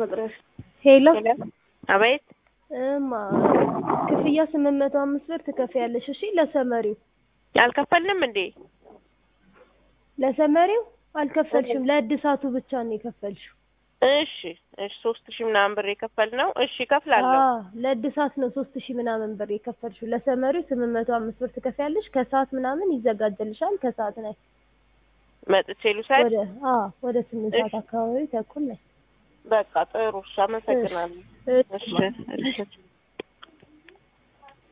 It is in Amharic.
መቅረሽ ሄሎ አቤት እማ ክፍያ ስምንት መቶ አምስት ብር ትከፍያለሽ። እሺ ለሰመሪው አልከፈልንም እንዴ? ለሰመሪው አልከፈልሽም፣ ለእድሳቱ ብቻ ነው የከፈልሽው። እሺ እሺ ሶስት ሺህ ምናምን ብር የከፈልነው እሺ እከፍላለሁ። አዎ ለእድሳት ነው ሶስት ሺህ ምናምን ብር የከፈልሽው። ለሰመሪው ስምንት መቶ አምስት ብር ትከፍያለሽ። ከሰዓት ምናምን ይዘጋጅልሻል። ከሰዓት ላይ መጥቼ ልውሰድ? ወደ አዎ ወደ ስምንት ሰዓት አካባቢ ተኩል ላይ በቃ ጥሩ እሺ፣ አመሰግናለሁ። እሺ እሺ እሺ